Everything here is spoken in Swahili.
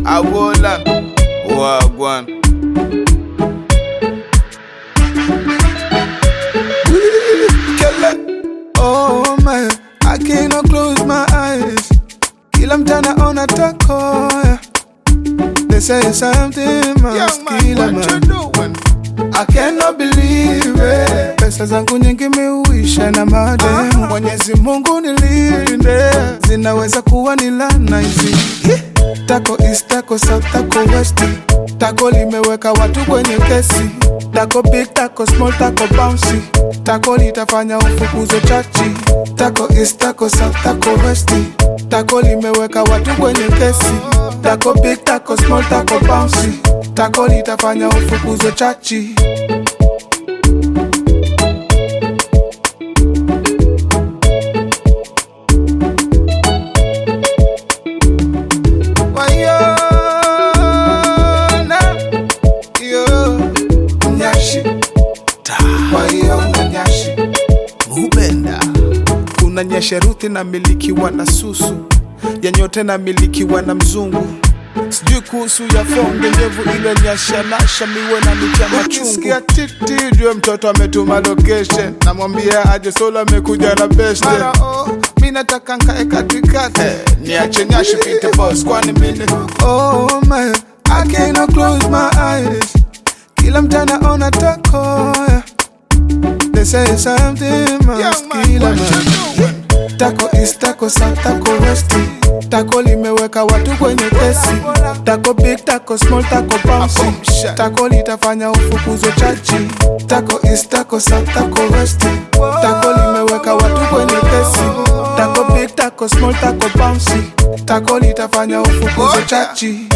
Awola Wagwan Kele. Oh man, I cannot close my eyes. Kila mtana ona tako. yeah. They say something must Young man, kill a what you man. doing? I cannot believe it. Pesa zangu nyingi miuisha na madem. Mwenyezi Mungu nilinde, zinaweza kuwa ni laana hizi. Tako east, tako south, tako west. Tako limeweka watu kwenye kesi. Tako big, tako small, tako bouncy. Tako litafanya ufukuzwe chachi. Tako east, tako south, tako west. Tako limeweka watu kwenye kesi. Tako big, tako small, tako bouncy. Tako litafanya ufukuzwe chachi. Waiona yo nyashi waiona nyashi mubenda kuna nyesheruthi na milikiwa na susu ya nyote na milikiwa na mzungu sijui kuhusu ya fonge ndevu ile nyashanasha miwe na nitia machungu titi jue mtoto ametuma location namwambia aje solo amekuja na beste Mara, oh, mi nataka nkae katikati niache nyashi pite boss kwani mine oh man I cannot close my eyes kila mtana ona tako yeah. They say something must Young man, kill a what you man doing? Tako east, tako south, tako west Tako limeweka watu kwenye kesi Tako big, tako small, tako bouncy Boom, shot. Tako litafanya ufukuzwe chachi Tako east, tako south, tako west Tako limeweka watu kwenye kesi Tako big, tako small, tako bouncy Tako litafanya ufukuzwe chachi